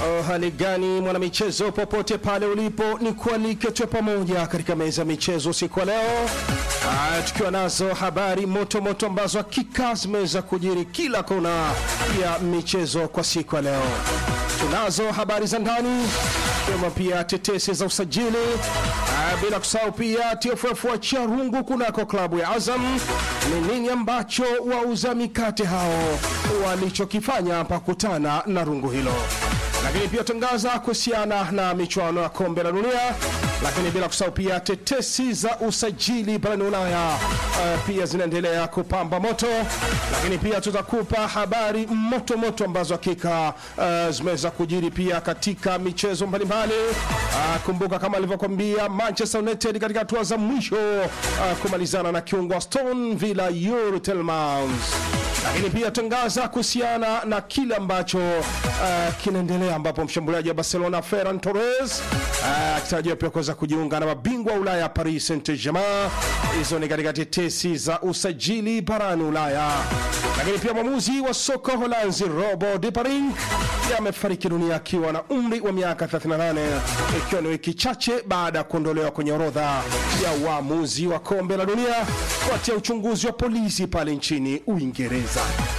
Oh, hali gani mwanamichezo, popote pale ulipo, ni kualike tuwe pamoja katika meza ya michezo usiku wa leo, Ah, tukiwa nazo habari moto moto ambazo hakika zimeweza kujiri kila kona ya michezo kwa siku ya leo. Tunazo habari za ndani ikiwemo pia tetesi za usajili, Ah, bila kusahau pia TFF wachia rungu kunako klabu ya Azam. Ni nini ambacho wauza mikate hao walichokifanya pakutana na rungu hilo lakini pia tangaza kuhusiana na michuano ya kombe la dunia, lakini bila kusahau pia tetesi za usajili barani Ulaya uh, pia zinaendelea kupamba moto, lakini pia tutakupa habari moto moto ambazo hakika uh, zimeweza kujiri pia katika michezo mbalimbali. Uh, kumbuka kama alivyokwambia Manchester United katika hatua za mwisho uh, kumalizana na kiungo wa Aston Villa Yuri Tielemans lakini pia tangaza kuhusiana na kile ambacho uh, kinaendelea ambapo mshambuliaji wa Barcelona Ferran Torres uh, akitarajiwa pia kuweza kujiunga na mabingwa wa Ulaya Paris Saint-Germain. Hizo ni katika tetesi za usajili barani Ulaya. Lakini pia mwamuzi wa soka Holanzi Robo de Parink amefariki dunia akiwa na umri wa miaka 38 ikiwa ni wiki chache baada ya kuondolewa kwenye orodha ya waamuzi wa kombe la dunia kufuatia uchunguzi wa polisi pale nchini Uingereza.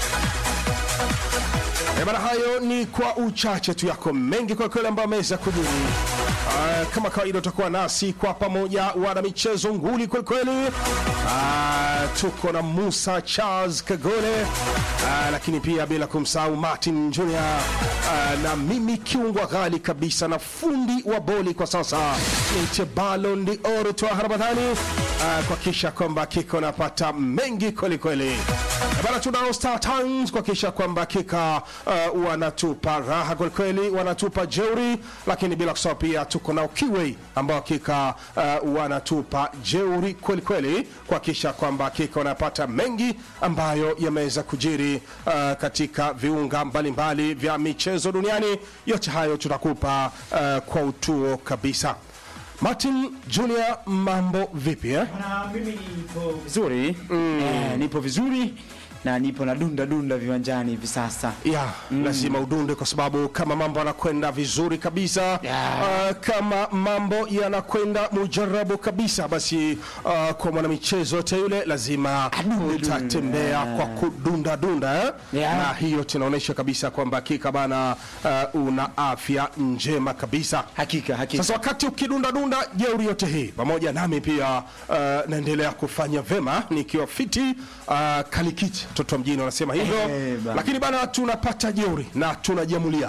Eh, Bana, hayo ni kwa uchache tu, yako mengi kwa kweli ambayo ameweza kujiri. Uh, kama kawaida utakuwa nasi kwa pamoja, wana michezo nguli kweli kweli. Uh, tuko na Musa Charles Kagole uh, lakini pia bila kumsahau Martin Junior uh, na mimi kiungwa ghali kabisa na fundi wa boli kwa sasa ni Ballon d'Or Twaha Ramadhani uh, kuhakikisha kwamba kiko napata mengi kweli kweli. Eh, Bana, tunao Star Times kuhakikisha kwamba hakika uh, wanatupa raha kweli kweli, wanatupa jeuri, lakini bila kusahau pia tuko nao Kiwei ambao hakika uh, wanatupa jeuri kweli kweli, kuhakikisha kwamba hakika wanapata mengi ambayo yameweza kujiri uh, katika viunga mbalimbali vya michezo duniani. Yote hayo tutakupa uh, kwa utuo kabisa. Martin Junior, mambo vipi eh? Na mimi nipo vizuri eh, nipo vizuri na nipo na dunda dunda viwanjani hivi sasa. ya lazima udunde kwa sababu kama mambo yanakwenda vizuri kabisa Ya. uh, kama mambo yanakwenda mujarabu kabisa basi uh, kwa mwanamichezo yote yule lazima Adunde, utatembea dunde. kwa kudunda dunda eh? Ya. na hiyo tunaonyesha kabisa kwamba hakika bana uh, una afya njema kabisa Hakika hakika. sasa wakati ukidunda dunda jeuri yote hii pamoja nami pia uh, naendelea kufanya vema nikiwa fiti uh, kalikiti mtoto wa mjini wanasema hivyo Eh, bana. lakini bana tunapata jeuri na tunajiamulia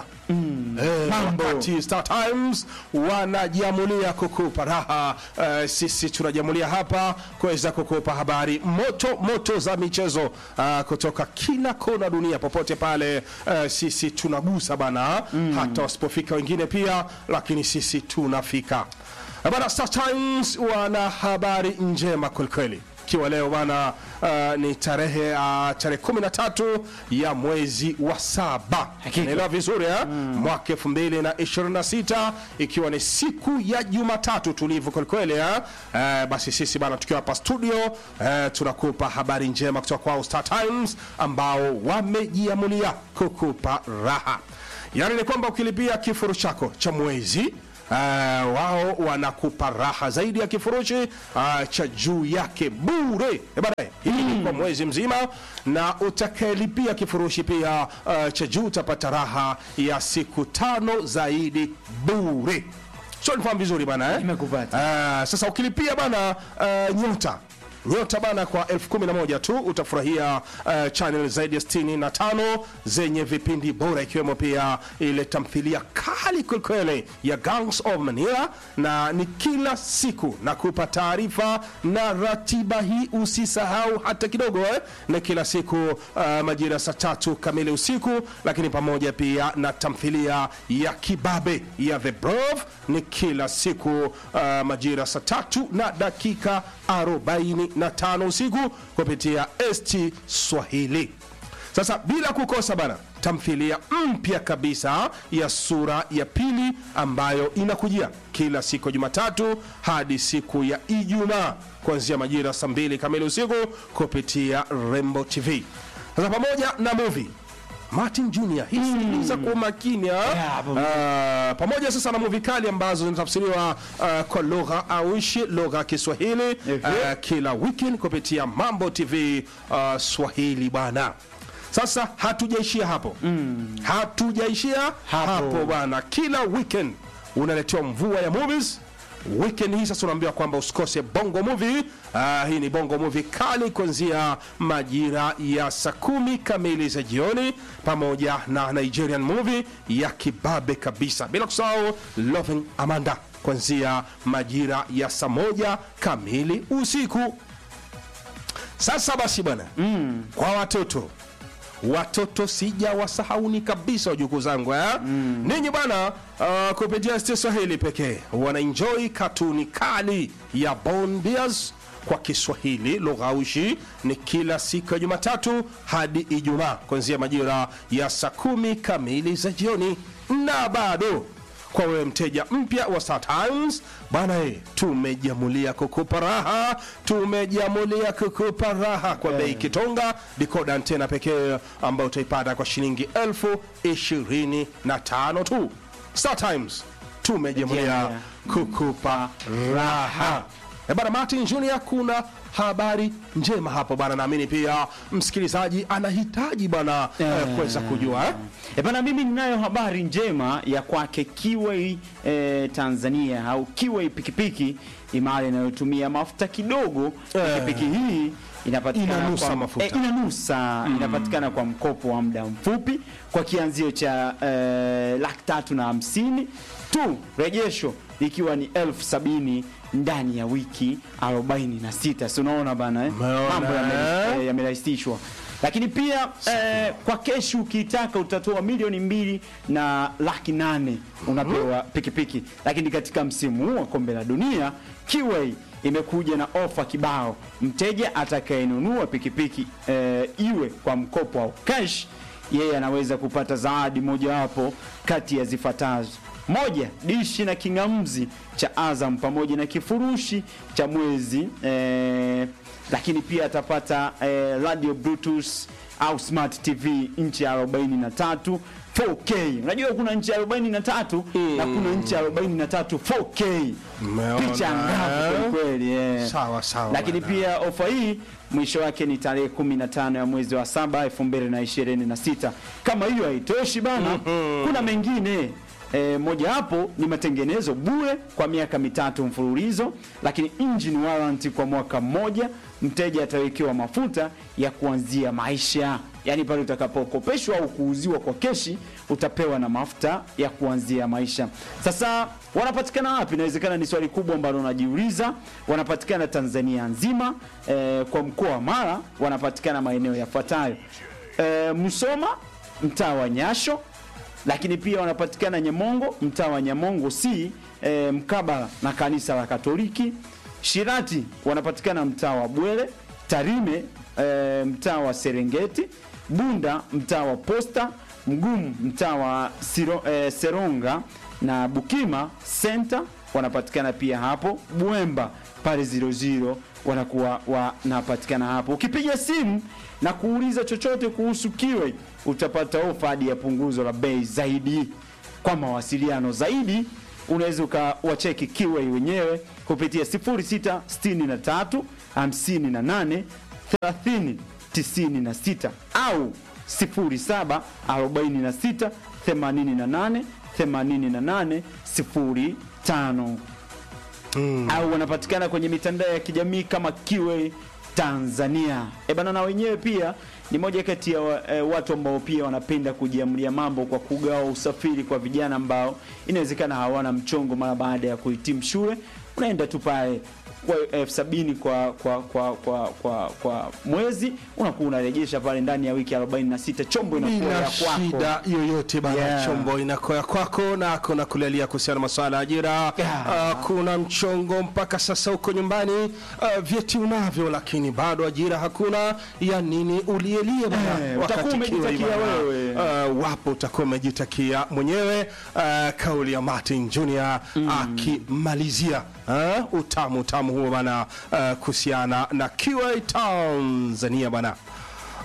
Eh, mambo. wakati Star Times wanajiamulia kukupa raha eh, sisi tunajiamulia hapa kuweza kukupa habari moto moto za michezo ah, kutoka kila kona dunia popote pale eh, sisi tunagusa bana hata wasipofika wengine pia lakini sisi tunafika Eh, bana Star Times wana habari njema kwelikweli ikiwa leo bana uh, ni tarehe uh, tarehe kumi na tatu ya mwezi wa saba Hakika. naelewa vizuri eh? mwaka elfu mbili na ishirini na sita ikiwa ni siku ya Jumatatu tulivu kwelikweli eh? Eh, basi sisi bana tukiwa hapa studio eh, tunakupa habari njema kutoka kwao Star Times ambao wamejiamulia kukupa raha yaani ni kwamba ukilipia kifuru chako cha mwezi Uh, wao wanakupa raha zaidi ya kifurushi uh, cha juu yake bure Eh, bana, hii ni kwa mwezi mzima na utakayelipia kifurushi pia uh, cha juu utapata raha ya siku tano zaidi bure so nifahamu vizuri bana eh? Nimekupata. Uh, sasa ukilipia bana uh, nyota nyota bana kwa elfu kumi na moja tu utafurahia uh, channel zaidi ya sitini na tano zenye vipindi bora ikiwemo pia ile tamthilia kali kwelikweli ya Gangs of Manila na ni kila siku na kupa taarifa na ratiba hii usisahau hata kidogo eh? na kila siku uh, majira ya saa tatu kamili usiku lakini pamoja pia na tamthilia ya kibabe ya The Brove ni kila siku uh, majira saa tatu na dakika 45 usiku kupitia ST Swahili. Sasa bila kukosa bana, tamthilia mpya kabisa ya sura ya pili ambayo inakujia kila siku ya Jumatatu hadi siku ya Ijumaa kuanzia majira saa mbili kamili usiku kupitia Rembo TV. Sasa pamoja na movie Martin Junior hii sikiliza kwa makini ah. Yeah, pamoja. Ah, pamoja sasa na movie kali ambazo zinatafsiriwa ah, kwa lugha aushi lugha ya Kiswahili Okay. ah, kila weekend kupitia Mambo TV ah, Swahili bwana. Sasa hatujaishia hapo hatujaishia hapo, Hapo. bwana. Kila weekend unaletewa mvua ya movies. Weekend hii sasa unaambiwa kwamba usikose bongo movie. Ah, hii ni bongo movie kali kuanzia majira ya saa kumi kamili za jioni, pamoja na Nigerian movie ya kibabe kabisa, bila kusahau Loving Amanda kuanzia majira ya saa moja kamili usiku. Sasa basi bwana, kwa watoto watoto sija wasahauni kabisa wajukuu zangu eh? ninyi bwana uh, kupitia Star Swahili pekee wanaenjoy katuni kali ya Bond Bears kwa Kiswahili lugha aushi ni kila siku ya Jumatatu hadi Ijumaa kuanzia majira ya saa kumi kamili za jioni na bado kwa wewe mteja mpya wa Star Times bwana, eh, tumejamulia kukupa raha, tumejamulia kukupa raha kwa bei kitonga. Decoder antena pekee ambayo utaipata kwa shilingi elfu ishirini na tano tu. Star Times tumejamulia Yeah. kukupa raha. E bana Martin Junior, kuna habari njema hapo bana, naamini pia msikilizaji anahitaji bana eh, kuweza kujua eh? E bana, mimi ninayo habari njema ya kwake Kiway eh, Tanzania au Kiway pikipiki imara inayotumia mafuta kidogo. Eh. Pikipiki hii inapatikana Inanusa kwa, mafuta. eh, inanusa inapatikana kwa mkopo wa muda mfupi kwa kianzio cha eh, laki tatu na hamsini tu, rejesho ikiwa ni elfu sabini ndani ya wiki 46. Si unaona bana eh? Umeona, Mambo yame- eh? eh, yamerahisishwa lakini pia eh, kwa keshi ukitaka utatoa milioni mbili na laki nane unapewa pikipiki. Lakini katika msimu huu wa kombe la dunia Kiway imekuja na ofa kibao. Mteja atakayenunua pikipiki eh, iwe kwa mkopo au cash, yeye anaweza kupata zawadi mojawapo kati ya zifuatazo: moja, dishi na king'amuzi cha Azam pamoja na kifurushi cha mwezi eh, lakini pia atapata eh, radio bluetooth au smart tv inchi ya 43 4k unajua kuna inchi ya 43 na kuna inchi ya 43 4k Umeona, picha ngapi eh? kweli kweli eh. Sawa sawa lakini bwana. pia ofa hii mwisho wake ni tarehe 15 ya mwezi wa saba 2026 kama hiyo haitoshi bana kuna mengine E, moja hapo ni matengenezo bure kwa miaka mitatu mfululizo, lakini engine warranty kwa mwaka mmoja. Mteja atawekewa mafuta ya kuanzia maisha, yaani pale utakapokopeshwa au kuuziwa kwa keshi utapewa na mafuta ya kuanzia maisha. Sasa wanapatikana wapi? Inawezekana ni swali kubwa ambalo unajiuliza. Wanapatikana Tanzania nzima, e, kwa mkoa wa Mara wanapatikana maeneo yafuatayo: e, Musoma mtaa wa Nyasho lakini pia wanapatikana Nyamongo, mtaa wa Nyamongo si e, mkabala na kanisa la Katoliki. Shirati wanapatikana mtaa wa Bwele, Tarime e, mtaa wa Serengeti, Bunda mtaa wa Posta, Mgumu mtaa wa Siro, e, Seronga na Bukima Center wanapatikana pia hapo. Buemba pale 00 wanakuwa wanapatikana hapo. Ukipiga simu na kuuliza chochote kuhusu Kiway utapata ofa hadi ya punguzo la bei zaidi. Kwa mawasiliano zaidi unaweza ukawacheki Kiway wenyewe kupitia 0663 58 30 96 au 07 46 88 88 05 au wanapatikana kwenye mitandao ya kijamii kama Kiway Tanzania. E bana, na wenyewe pia ni moja kati ya wa- eh, watu ambao pia wanapenda kujiamulia mambo kwa kugawa usafiri kwa vijana ambao inawezekana hawana mchongo mara baada ya kuhitimu shule. Unaenda tu pale kwa elfu sabini kwa kwa kwa kwa kwa kwa mwezi unakuwa unarejesha pale ndani ya wiki 46 chombo inakuwa bila ya kwako. shida yoyote bana Yeah. chombo inakoya kwako na kuna kulialia kuhusiana na masuala ya ajira Yeah. Ah, kuna mchongo mpaka sasa huko nyumbani ah, vyeti unavyo lakini bado ajira hakuna ya nini ulielie bana Eh, wakati utakuwa umejitakia kiwa bana. wewe. Ah, wapo utakuwa umejitakia mwenyewe ah, kauli ya Martin Junior akimalizia ah, utamu utamu huo bana ah, kuhusiana na Kiway Tanzania bana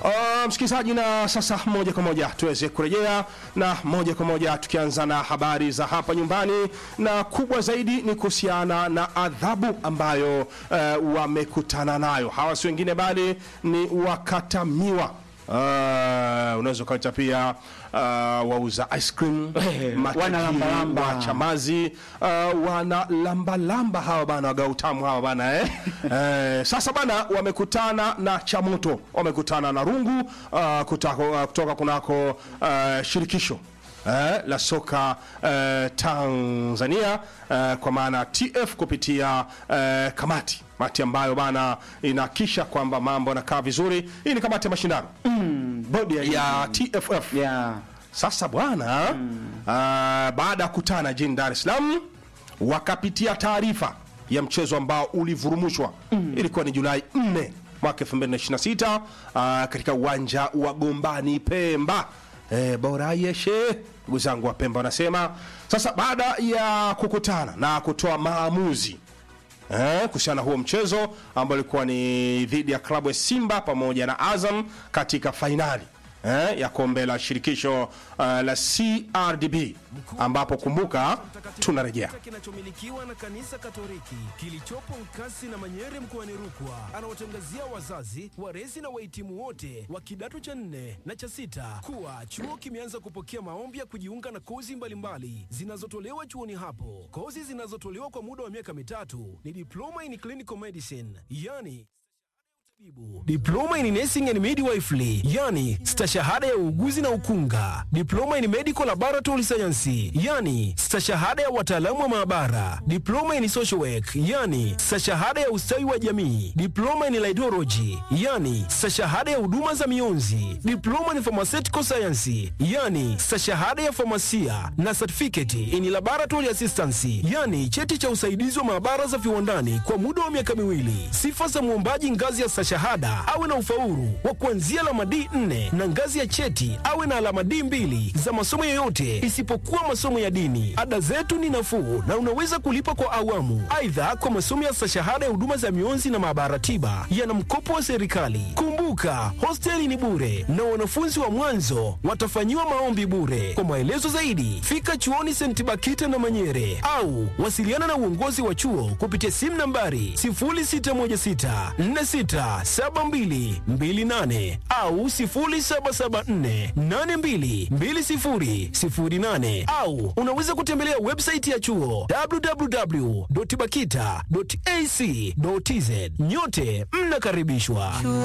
Uh, msikilizaji, na sasa moja kwa moja tuweze kurejea na moja kwa moja tukianza na habari za hapa nyumbani, na kubwa zaidi ni kuhusiana na adhabu ambayo uh, wamekutana nayo hawa, si wengine bali ni wakatamiwa. Uh, unaweza ukaita pia uh, wauza ice cream matajiri wanalambalamba. wa chamazi uh, wana lambalamba hawa bana waga utamu hawa bana eh? eh, sasa bana wamekutana na chamoto wamekutana na rungu uh, kutako, uh, kutoka kunako uh, shirikisho eh, la soka eh, Tanzania eh, kwa maana TF kupitia eh, kamati kamati ambayo bana inahakisha kwamba mambo yanakaa vizuri. Hii ni kamati ya mashindano Bodi ya ya TFF. yeah. Sasa bwana ah, baada ya kutana jijini Dar es Salaam wakapitia taarifa ya mchezo ambao ulivurumushwa ilikuwa ni Julai 4 mwaka 2026 ah, katika uwanja wa Gombani Pemba. Eh, bora yeshe ndugu zangu wa Pemba wanasema. Sasa baada ya kukutana na kutoa maamuzi eh, kuhusiana na huo mchezo ambao ulikuwa ni dhidi ya klabu ya Simba pamoja na Azam katika fainali eh, ya kombe la shirikisho uh, la CRDB ambapo kumbuka tunarejea kinachomilikiwa na kanisa Katoliki kilichopo Nkasi na Manyere mkoani Rukwa, anawatangazia wazazi, walezi na wahitimu wote wa kidato cha nne na cha sita kuwa chuo kimeanza kupokea maombi ya kujiunga na kozi mbalimbali zinazotolewa chuoni hapo. Kozi zinazotolewa kwa muda wa miaka mitatu ni diploma in clinical medicine, yani Diploma in Nursing and Midwifery, yani stashahada ya uuguzi na ukunga. Diploma in Medical Laboratory Science, yani stashahada ya wataalamu wa maabara. Diploma in Social Work, yani stashahada ya ustawi wa jamii. Diploma in Laidology, yani stashahada ya huduma za mionzi. Diploma in Pharmaceutical Science, yani stashahada ya famasia na certificate in Laboratory Assistance, yani cheti cha usaidizi wa maabara za viwandani kwa muda wa miaka miwili. Sifa za mwombaji ngazi ya stashahada awe na ufaulu wa kuanzia alama D4 na ngazi ya cheti awe na alama D2 za masomo yoyote isipokuwa masomo ya dini. Ada zetu ni nafuu na unaweza kulipa kwa awamu. Aidha, kwa masomo ya stashahada ya huduma za mionzi na maabara tiba yana mkopo wa serikali. Kumbuka, hosteli ni bure na wanafunzi wa mwanzo watafanyiwa maombi bure. Kwa maelezo zaidi, fika chuoni St. Bakita na Manyere au wasiliana na uongozi wa chuo kupitia simu nambari 0616762228 au 0774822008 au unaweza kutembelea website ya chuo www.bakita.ac.tz. Nyote mnakaribishwa.